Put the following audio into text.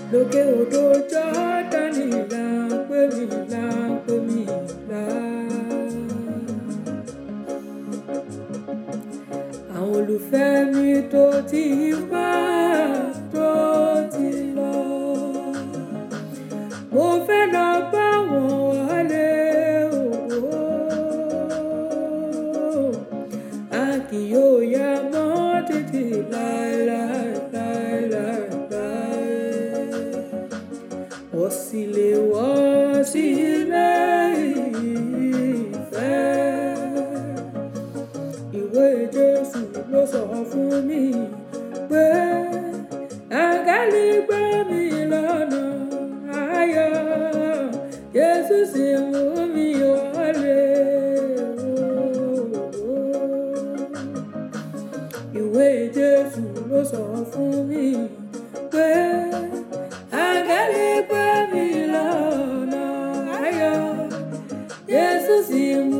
lókè odò jọ́dánì là ń pè mí là ń pè mí là. àwọn olùfẹ́ mi tó ti wá tó ti lọ. mo fẹ́ lọ bá wọn wálé òwò. a kì yóò yá mọ́ títí láéláéláéláé. wọ́n sì lè wọ́ sílé ìfẹ́ ìwé jésù ló sọ fún mi pé àgálí gbé mi lọ́nà ayọ̀ jésù sì mú mi wọlé. ìwé jésù ló sọ fún mi pé àgálí gbé mi lọ́nà ayọ̀ jésù sì mú